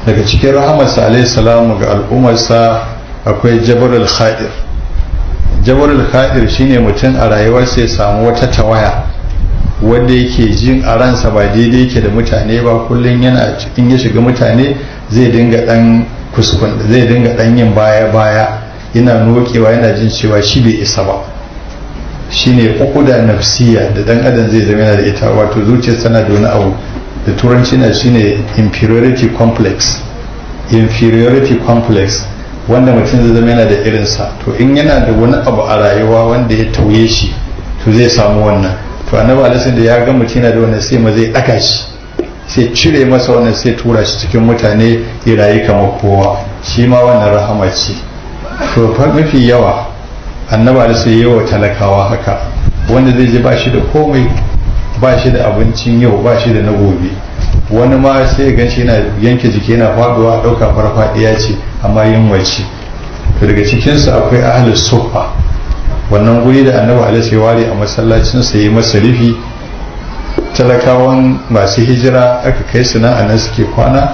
daga cikin rahamarsa alaihi salamu ga al'ummarsa akwai jabarul khadir jabarul khadir shine mutum a rayuwarsa ya samu wata tawaya wanda yake jin a ransa ba daidai yake da mutane ba kullum yana cikin ya shiga mutane zai dinga dan kuskun zai dinga dan yin baya baya yana nokewa yana jin cewa shi bai isa ba shine ukuda nafsiya da dan adam zai zama yana da ita wato zuciyar tana da wani abu da turanci na shine inferiority complex inferiority complex wanda mutum zai zama yana da irinsa to in yana da wani abu a rayuwa wanda ya tauye shi to zai samu wannan to annabi alaihi da ya ga mutum yana da wannan sai ma zai daka shi sai cire masa wannan sai tura shi cikin mutane ya rayu kamar kowa shi ma wannan rahama ce to mafi yawa annabi alaihi yawa talakawa haka wanda zai ji ba shi da komai ba shi da abincin yau ba shi da na gobe wani ma sai ya gan shi yana yanke jiki yana faduwa ɗauka farfaɗiya ce amma yin wace to daga cikinsu akwai ahalus sufa wannan guri da annabi alaihi ya ware a masallacin sa yi masa rufi talakawan masu hijira aka kai su nan anan suke kwana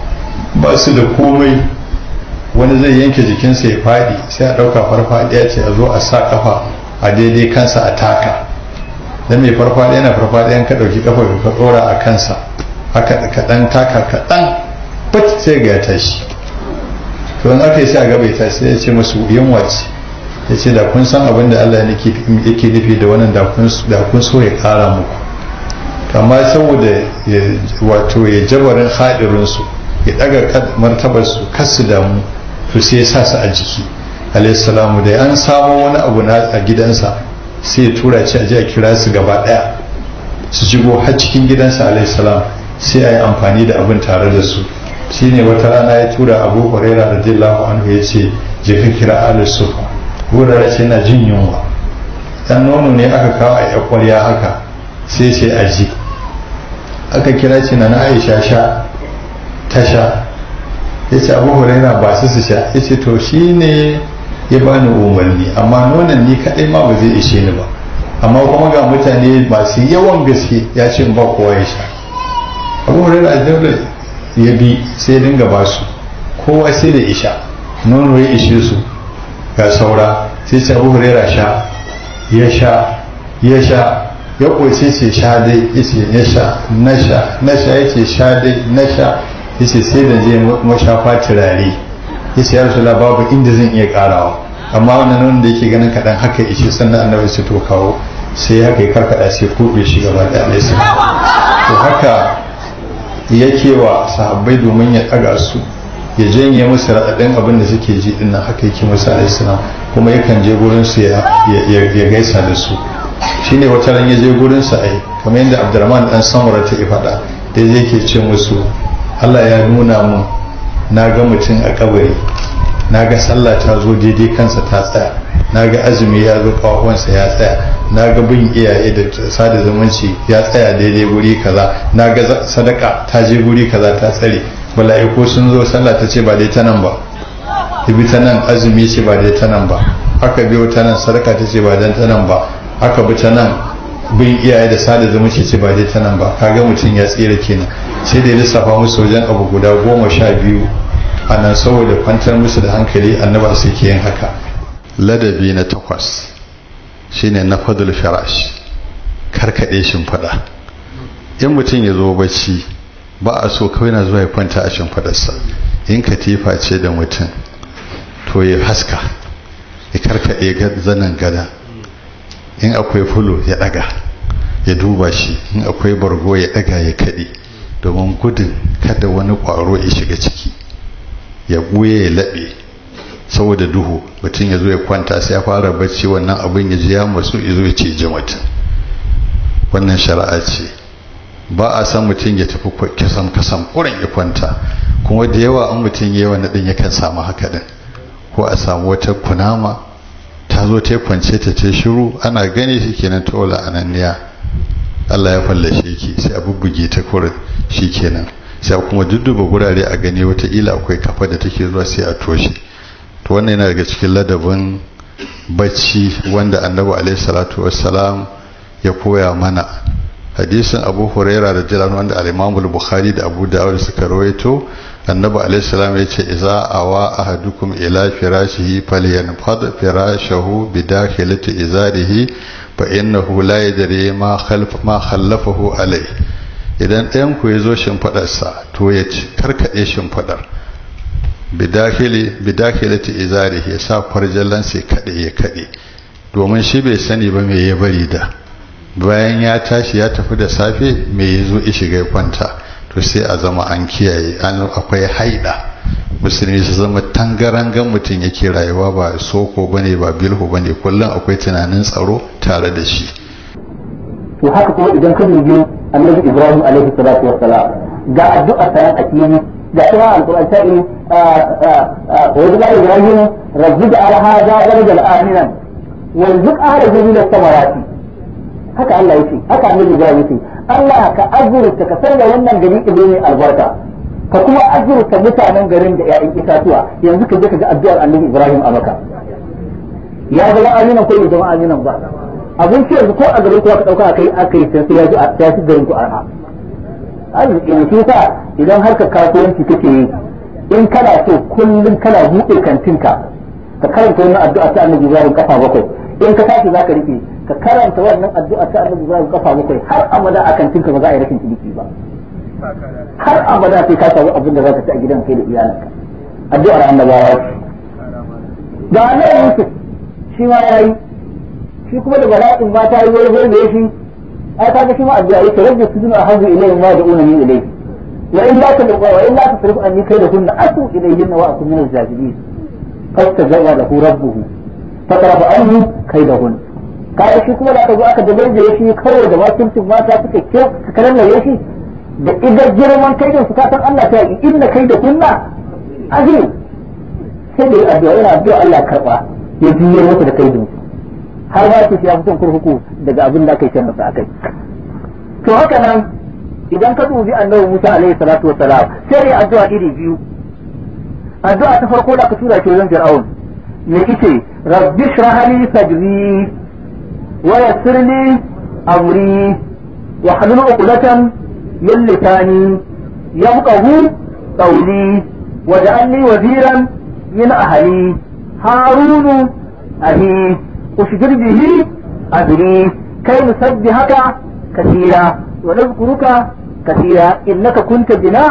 ba su da komai wani zai yanke jikinsa ya faɗi sai a ɗauka farfaɗiya ce a zo a sa kafa a daidai kansa a taka dan mai farfaɗiya na farfaɗiyan ka ɗauki kafa ka ɗora a kansa haka kaɗan taka kaɗan bat sai ga ya tashi to in aka yi sai a gaba ya tashi sai ya ce musu yunwa ce ya ce da kun san abin da Allah yake nufi da wannan da kun so ya ƙara muku amma saboda wato ya jabarin haɗirinsu ya ɗaga martabarsu kasu damu to sai ya sa su a jiki alaihissalamu da an samo wani abu na a gidansa sai ya tura ci a ji a kira su gaba ɗaya su shigo har cikin gidansa alaihissalam sai a yi amfani da abin tare da su shine wata rana ya tura abu huraira radiyallahu anhu ya ce je ka kira ali sufa hurara ce na jin yunwa dan nono ne aka kawo a yakwarya haka sai sai a ji aka kira ce na aisha sha ta sha ya ce abu huraira ba su su sha ya ce to shi ne ya bani umarni amma nonon ni kaɗai ma ba zai ishe ni ba amma kuma ga mutane masu yawan gaske ya ce ba kowa ya sha abu huraira dole ya bi sai dinga ba su kowa sai da isha nono ya ishe su ga saura sai ce abu huraira sha ya sha ya sha ya ƙoce ce sha dai ya ce ya sha na sha na sha ya ce sha dai na sha ya ce sai da je mashafa turare ya ce ya rasu babu inda zan iya ƙarawa amma wannan nono da yake ganin kaɗan haka ishe sannan annabi su to kawo sai haka ya karkaɗa sai kuɓe shi gaba da ɗaya to haka yake wa sahabbai domin ya ɗaga su ya janye musu raɗaɗin abin da suke ji ɗin nan haka yake musu alaihissalam kuma yakan je gurin su ya gaisa da su shine wata ran ya je gurin su ai kamar yadda abdurrahman dan samura ta faɗa da yake ce musu Allah ya nuna mu na ga mutum a kabari na ga sallah ta zo daidai kansa ta tsaya na ga azumi ya zo kawawansa ya tsaya na ga bin iyaye da sada zumunci ya tsaya daidai guri kaza na ga sadaka ta je guri kaza ta tsare mala'iku sun zo sallah ta ce ba dai ta nan ba bi ta nan azumi ce ba dai ta nan ba haka biyo ta nan sadaka ta ce ba dan ta nan ba haka bi ta nan bin iyaye da sada zumunci ce ba dai ta nan ba kaga mutum ya tsira kenan sai da lissafa musu wajen abu guda goma sha biyu a nan saboda kwantar musu da hankali annaba suke yin haka ladabi na takwas shine na fadul firash karkaɗe shimfiɗa in mutum ya zo bacci ba a so kawai na zuwa ya kwanta a shimfiɗarsa in katifa ce da mutum to ya haska ya karkaɗe zanen gada in akwai fulo ya ɗaga ya duba shi in akwai bargo ya ɗaga ya kaɗe domin gudun kada wani ƙwaro ya shiga ciki ya ɓuye ya laɓe saboda duhu mutum ya zo ya kwanta sai ya fara bacci wannan abin ya ji ya masu ya zo ya ce ji mutum wannan shari'a ce ba a san mutum ya tafi kasan kasan kurin ya kwanta kuma da yawa an mutum yawa na ɗin yakan samu haka ɗin ko a samu wata kunama ta zo ta kwance ta ce shiru ana gani shi kenan ta wala ananniya Allah ya fallashe ki sai a bubbuge ta kurin shi kenan sai kuma dudduba gurare a gani wataƙila akwai kafa da take zuwa sai a toshe to wannan yana daga cikin ladabin bacci wanda annabi alaihi salatu wassalam ya koya mana hadisin abu huraira da jiran wanda al bukhari da abu dawud suka rawaito annabi alaihi salam ya ce iza awa ahadukum ila firashihi falyanfad firashahu bidakhilati izarihi fa innahu la yadri ma khalf ma khallafahu alai idan ɗayan ku yazo shimfadarsa to ya karkade shimfadar bidakhili bidakhilati izarihi ya sa farjallan sai kade ya kade domin shi bai sani ba me ya bari da bayan ya tashi ya tafi da safe me yazo ya shiga kwanta to sai a zama an kiyaye an akwai haida musulmi su zama tangarangan mutum yake rayuwa ba soko bane ba bilhu bane kullum akwai tunanin tsaro tare da shi to haka kuma idan ka dubi annabi ibrahim alaihi salatu wassalam ga addu'a ta a cikin ga kuma alquran ta yi wa ila ibrahim rabbi ja'al hadha baladan aminan warzuq ahlahu min as-samarati haka Allah yake haka annabi ibrahim yake Allah ka azurta ka sanya wannan gari ibrahim albarka ka kuma azurta mutanen garin da ƴaƴan itatuwa yanzu ka je ka ga addu'ar annabi ibrahim a maka ya zama aminan ko bai zama aminan ba abin ce yanzu ko a garin kuwa ka dauka kai aka yi sai ya ji a ya fi garin ku arha arziki ne shi sa idan harkar kasuwanci kake yi in kana so kullum kana buɗe kantinka ka karanta wannan addu'a ta annabi Ibrahim kafa bakwai in ka tashi zaka rike ka karanta wannan addu'a ta annabi Ibrahim kafa bakwai har abada a kantinka ba za a yi rashin ciniki ba har abada sai ka samu abin da zaka ci a gidan kai da iyalanka addu'ar annabawa ga annabi Yusuf shi ma yayi shi kuma da bala'in ma ta yi wani wani da shi ai kaga shi ma addu'a yake rabbi sujunu ahazu ilayhi ma da'una ni ilayhi wa in la tadqa wa in la tasrif anni kaydahunna asu ilayhinna wa akun min al-jahilin fastajaba lahu rabbuhu fatarafa anhu kaydahun kaga shi kuma da aka zo aka dabar da shi kawai da wakilcin mata suka ke karan da shi da idan girman kaidin su kasan Allah ta yi inna kaydahunna azim sai da addu'a yana addu'a Allah karba ya juyar masa da kaidin su har ma ce ya fito kurkuku daga abin da kai masa akai to haka nan idan ka dubi annabi Musa alaihi salatu wassalam sai ya addu'a iri biyu addu'a ta farko da ka tura shi wajen Fir'aun me kike rabbi shrah li sadri wa yassir li amri wa halul uqdatan min lisani yafqahu qawli waj'alni waziran min ahli harun ahi أشجر به أدري كي نسبحك كثيرا ونذكرك كثيرا إنك كنت بنا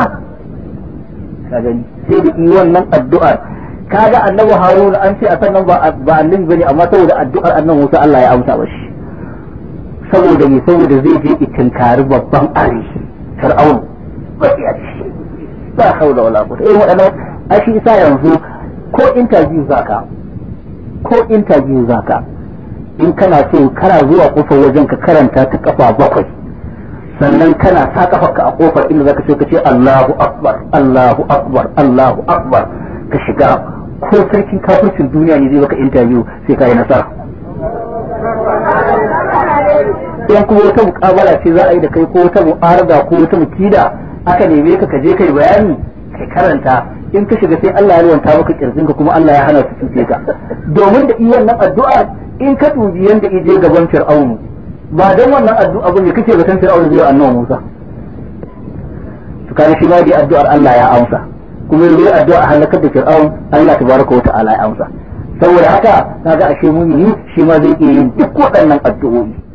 kagani sai da yi wannan addu'ar kaga annabi haruna an ce a sannan ba ba annabi bane amma saboda addu'ar annabi Musa Allah ya amsa mashi saboda me saboda zai je itinkari babban ari fir'aun bakiya shi ba haula wala quwwata irin wadannan ashi isa yanzu ko interview zaka ko interview zaka in kana so kana zuwa kofar wajen ka karanta ta kafa bakwai sannan kana sa kafarka a kofar inda zaka ce ka ce Allahu akbar Allahu akbar Allahu akbar ka shiga ko sarkin kafircin duniya ne zai baka interview sai ka yi nasara in kuma wata mukabala ce za a yi da kai ko wata mu'arada ko wata mukida aka neme ka ka je kai bayani kai karanta in ka shiga sai Allah ya ruwanta maka kirjin ka kuma Allah ya hana su cuce ka domin da iyan nan addu'a in ka dubi yanda ije gaban Fir'aunu ba dan wannan addu'a bane kake zaton Fir'aunu zai annabi Musa to kana shi ma dai addu'ar Allah ya amsa kuma yanzu addu'a halakar da Fir'aun Allah tabaraka wa ta'ala ya amsa saboda haka kaga ashe mumini shi ma zai iya yin duk waɗannan addu'o'i